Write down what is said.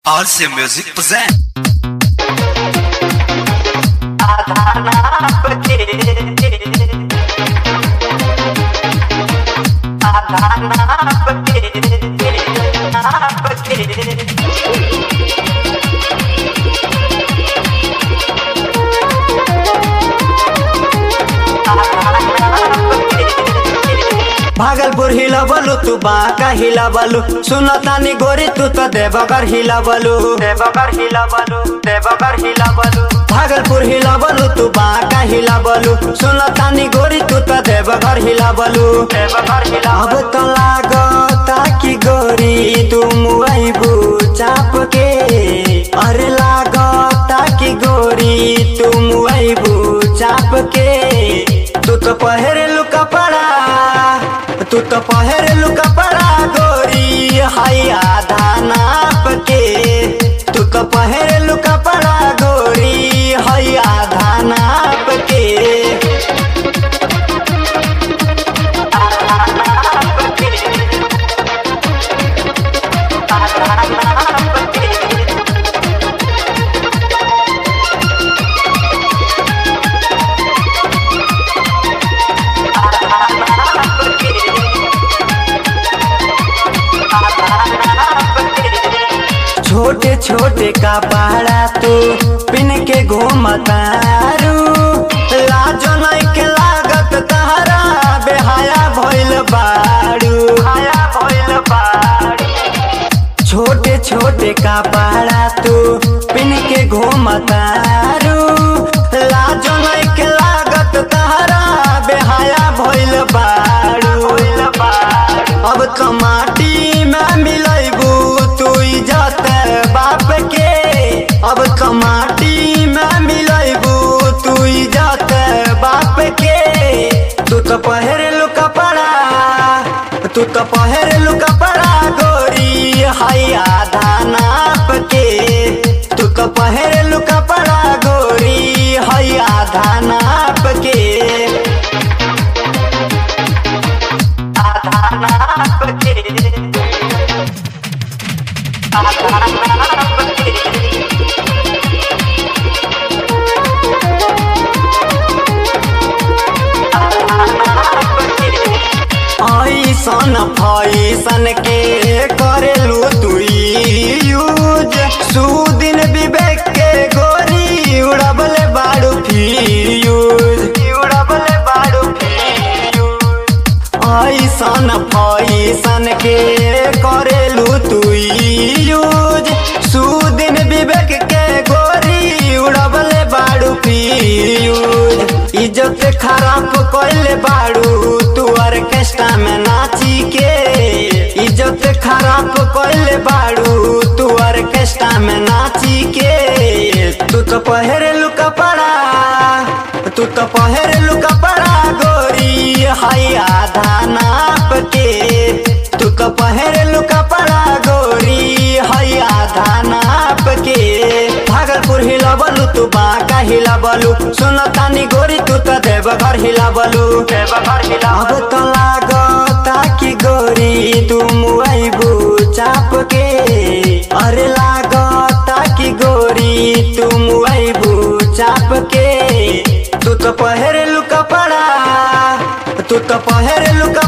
RC Music present. Bhagalpur हिलबलु तू बांका हिलबलु सुनतानी गोरी तू तो देवगर हिलबलु देवगर हिलबलु देवगर हिलबलु भागलपुर हिलबलु तू बांका हिलबलु सुनतानी गोरी तू तो देवगर हिलबलु देवगर हिला अब तो लागता कि गोरी तू मुआइबू चाप के अरे लागता कि गोरी तू मुआइबू चाप के तू तो पहरेलू कपड़ा तू तो पहरेलू कपड़ा गोरी हाई आधा नाप के तू तो पहरेलू कपड़ा गोरी हाई आधा नाप के आधा नाप के आधा नाप के छोटे छोटे कपड़ा तू पिन के घूमतारू लाजो नहीं के लागत तहरा बेहाया भइल बारू हाया भइल बारू छोटे छोटे कपड़ा तू पिन के घूमतारू लाजो नहीं के लागत तहरा बेहाया भइल बारू अब तो माटी में मिलैबू तू इज्जत बाप के अब तो माटी में मिलैबू तू इज्जत बाप के तू तो पहरेलू कपड़ा तू तो पहरेलू कपड़ा गोरी हाई आधा नाप के तू तो पहरेलू कपड़ा गोरी हाई आधा नाप के आधा नाप के आधा नाप के ऐसन फैसन के करेलू तू यूज सुदिन विवेक के गोरी उड़बले बाड़ू फ्यूज उड़बले बाड़ू फ्यूज ऐसन फैसन के करेलू तू यूज सुदिन विवेक के गोरी उड़बले बाड़ू फ्यूज इज्जत खराब कैले बाड़ू तू ऑर्केस्ट्रा में नाची के इज्जत खराब कैले बाड़ू तू ऑर्केस्ट्रा में नाची के तू तो पहरेलू कपड़ा तू तो पहरेलू कपड़ा गोरी हाई आधा नाप के तू तो पहरेलू कपड़ा गोरी हाई आधा नाप के भागलपुर हिलबलू तू बांका हिलबलू सुनतानी गोरी तू तो देवघर हिलबलू देवघर हिला अब तो लागता कि गोरी तू मुआइबू चाप के अरे लागता कि गोरी तू मुआइबू चाप के तू तो पहरेलू कपड़ा तू तो पहरेलू